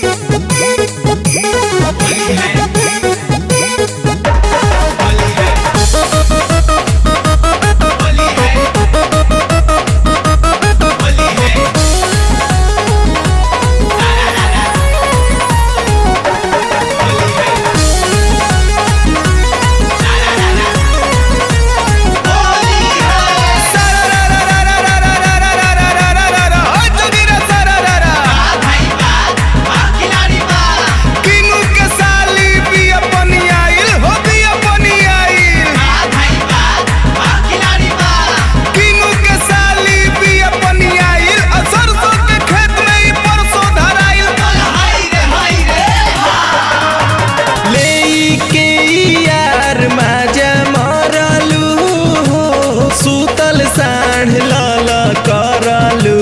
किनु के साली बिया पनियाइल हो बिया पनियाइल किनु के साली बिया पनियाइल आ सरसों के खेत में ई परसों धराइल लेई के यार माजा मरलू हो सुतल साढ़ लल करलू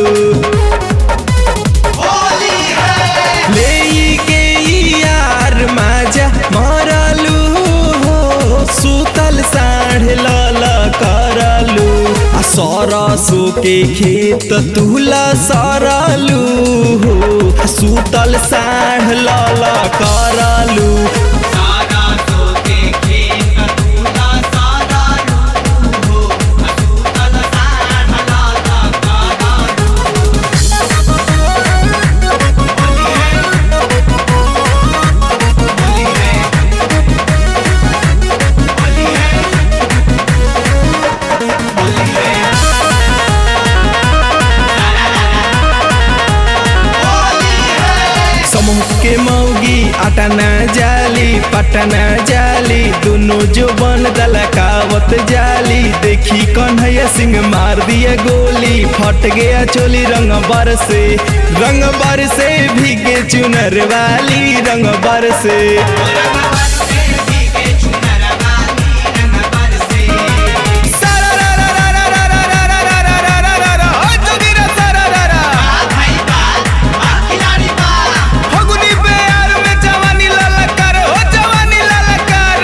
लेई के यार माजा मरलू हो सुतल साढ़ लल करलू आ सरसो के खेत तुला सरलू हो आ सुतल साढ़ लल करलू समूह के मौगी अटना जाली पटना जाली दोनों जो बन दलकावत जाली देखी कन्हैया सिंह मार दिया गोली फट गया चोली रंग बर से रंग बर से भीगे चुनर वाली रंग बर से फगुनी प्यार में जवानी ललकार हो जवानी ललकार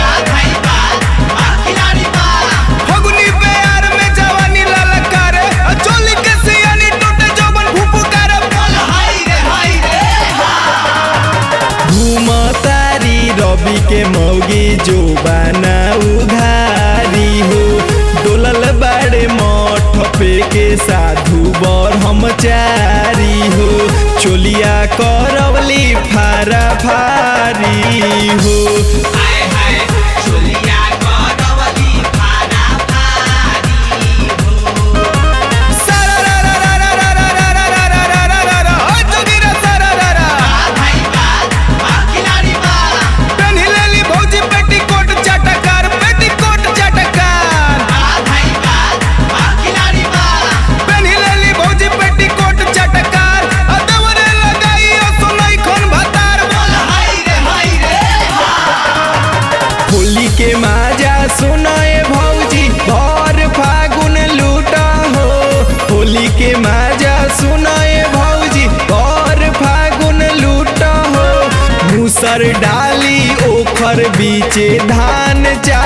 फगुनी प्यार में जवानी ललकार आ चोली के सियानी टूटे जवन फुफकार घूमतारी रवि के मौगी जो बना उघारी हो डोलल बाड़े मठ पे के साधु बर हम चारी हो चोलिया करवली फारा फारी हो पेन्हिलेली भौजी पेटीकोट चटकार पेटीकोट चटकार पेन्हिलेली भौजी पेटीकोट चटकार आ दवरे लगाई ओ सुनई खन भतार होली के माजा सुनाए भौजी भर फागुन लूटा हो होली के माजा सुनाए भौजी भर फागुन लूटा हो मूसर डाली ओखर बीचे धान चा